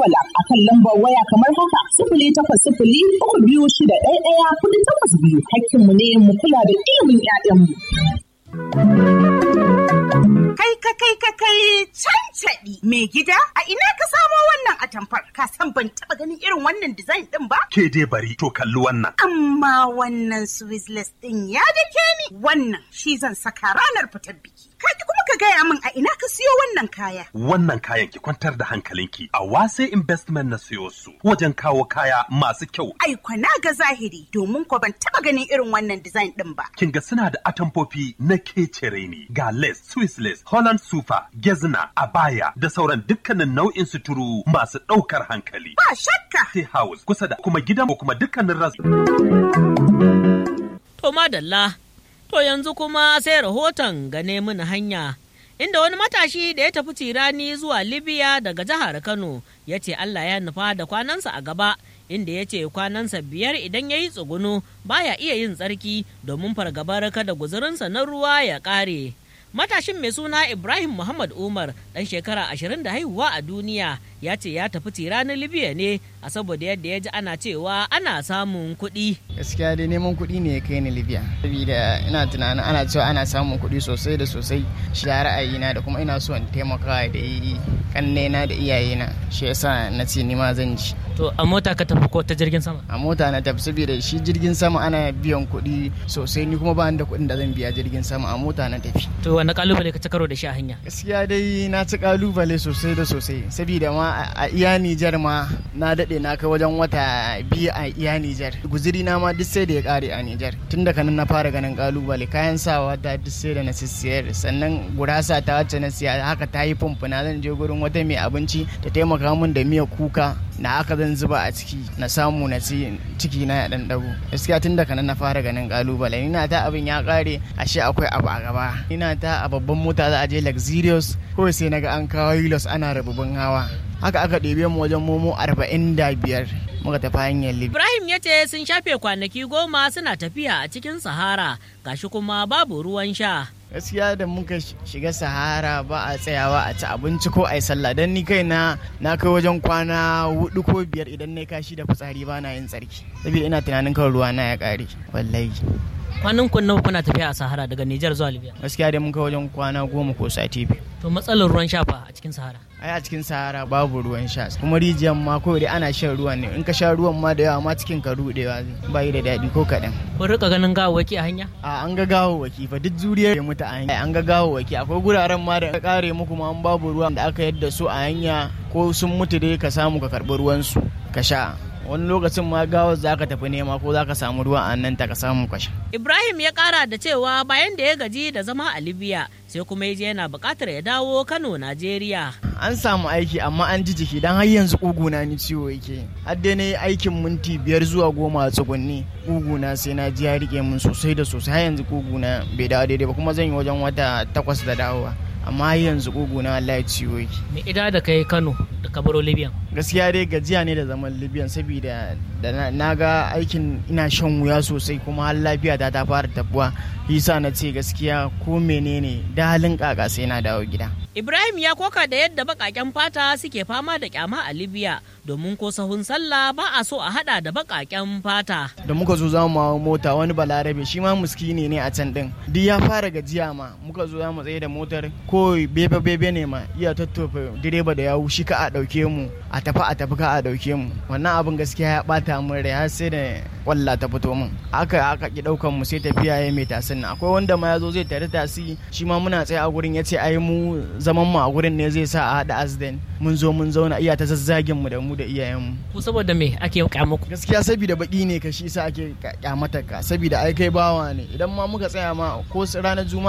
dangwala a kan lambar waya kamar haka sifili takwas sifili uku biyu shida ɗaya ɗaya kuɗi takwas biyu hakkinmu ne mu kula da ilimin 'ya'yanmu. Kai ka kai ka kai cancaɗi mai gida a ina ka samo wannan atamfar ka san ban taɓa ganin irin wannan design ɗin ba? Ke dai bari to kalli wannan. Amma wannan Swiss ɗin ya dake ni wannan shi zan saka ranar fitar biki. Ka kuma ka gaya min a ina ka siyo wannan kaya. Wannan kayan ki kwantar da hankalinki a wase investment na siyo su wajen kawo kaya masu kyau. Ai na ga zahiri domin ko ban taɓa ganin irin wannan design ɗin ba. Kin ga suna da atamfofi na kecere ne ga lace, Swiss lace, Holland sufa, gezna, abaya da sauran dukkanin nau'in suturu masu ɗaukar hankali. Ba shakka. Tea house kusa da kuma gidan ko kuma dukkanin ras. To madalla, to yanzu kuma sai rahoton gane mini hanya. Inda wani matashi da ya tafi tirani zuwa Libya daga jihar Kano ya ce Allah ya nufa da kwanansa a gaba inda ya ce kwanansa biyar idan ya yi tsugunu baya iya yin tsarki domin fargabar kada guzurinsa na ruwa ya ƙare. Matashin mai suna Ibrahim Muhammad Umar ɗan shekara ashirin da haihuwa a duniya ya ce ya tafi tiranin Libya ne a saboda yadda ya ji ana cewa ana samun kuɗi. Gaskiya dai neman kuɗi ne ya kai ni Libya. Saboda ina tunanin ana cewa ana samun kuɗi sosai da sosai shi da ra'ayina da kuma ina so in taimaka da kannena da iyayena shi yasa na ce ni ma zan ji. To a mota ka tafi ko ta jirgin sama? A mota na tafi saboda shi jirgin sama ana biyan kuɗi sosai ni kuma ba da kuɗin da zan biya jirgin sama a mota na tafi. To wani kalubale ka ci karo da shi a hanya? Gaskiya dai na ci kalubale sosai da sosai saboda ma a iya Nijar ma na daɗe na kai wajen wata biyu a iya Nijar. Guziri na ma duk sai da ya ƙare a Nijar. Tun daga nan na fara ganin kalubale kayan sawa ta duk sai da na sissiyar sannan gurasa ta wacce na siya haka ta yi fumfuna zan je gurin wata mai abinci ta taimaka min da miya kuka na aka zan zuba a ciki na samu na ci ciki na ya dan dago gaskiya tun daga nan na fara ganin kalubale ina ta abin ya kare ashe akwai abu a gaba ina ta a babban mota za a je luxurious kawai sai naga an kawo hilos ana rabubin hawa haka aka ɗebe mu wajen momo arba'in da biyar muka tafi hanyar libya Ibrahim ya ce sun shafe kwanaki goma suna tafiya a cikin Sahara gashi kuma babu ruwan sha. gaskiya da muka shiga sahara ba a tsayawa a ci abinci ko a yi sallah don ni kai na na kai wajen kwana hudu ko biyar idan na kashi da fitsari ba na yin tsarki saboda ina tunanin kan ruwa na ya kare wallahi Kwanan kun nawa kuna tafiya a Sahara daga Nijar zuwa Libya. gaskiya dai mun kai wajen kwana goma ko sati biyu To matsalar ruwan sha fa a cikin Sahara. ai a cikin sahara babu ruwan sha kuma rijiyar ma kawai dai ana shan ruwan ne in ka sha ruwan ma da yawa ma cikin ka rudewa ba yi da daɗi ko kaɗan Kun rika ganin gawawwaki a hanya? a an ga gawawwaki fa duk zuriyar ya mutu a hanya an ga gawawwaki akwai guraren ma da ka kare muku ma an babu ruwan da aka yadda su a hanya ko sun mutu dai ka samu ka karɓi ruwansu ka sha wani lokacin ma gawar za ka tafi nema ko za ka samu ruwan a nan ta ka samu ka sha Ibrahim ya kara da cewa bayan da ya gaji da zama a Libya sai kuma ya je yana buƙatar ya dawo Kano, Najeriya. an samu aiki amma an ji jiki dan har yanzu kuguna ni ciwo yake har dai na yi aikin minti biyar zuwa goma a tsugunni kuguna sai na ji ya rike min sosai da sosai har yanzu kuguna bai dawo daidai ba kuma zan yi wajen wata takwas da dawowa amma har yanzu kuguna wallahi ciwo yake Me ida da kai Kano da kabaro Libya. gaskiya dai gajiya ne da zaman libyan saboda da na- na ga aikin ina shan wuya sosai kuma har lafiya ta ta fara tabuwa yasa na ce gaskiya ko menene da halin kaka sai na dawo gida Ibrahim ya koka da yadda baƙaƙen fata suke fama da kyama a Libya domin ko sahun sallah ba a so a hada da baƙaƙen fata. da muka zo za mu hawo mota wani balarabe shi ma muskini ne a can din duk ya fara gajiya ma muka zo za mu tsaye da motar ko bebe bebe ne ma iya tattofa direba da yawu shi ka a dauke mu a tafi a tafi ka a dauke mu wannan abin gaskiya ya bata min rai har sai da walla ta fito min aka aka ki daukan mu sai tafiya ya mai tasin nan akwai wanda ma ya zo zai tare tasi shi ma muna tsaye a gurin ya ce ai mu zaman mu a gurin ne zai sa a hada accident mun zo mun zauna iya ta zazzagin mu da mu da iyayen mu Ku saboda me ake kyamaku? gaskiya saboda baki ne ka shi sa ake kyamata ka saboda ai kai bawa ne idan ma muka tsaya ma ko ranar juma'a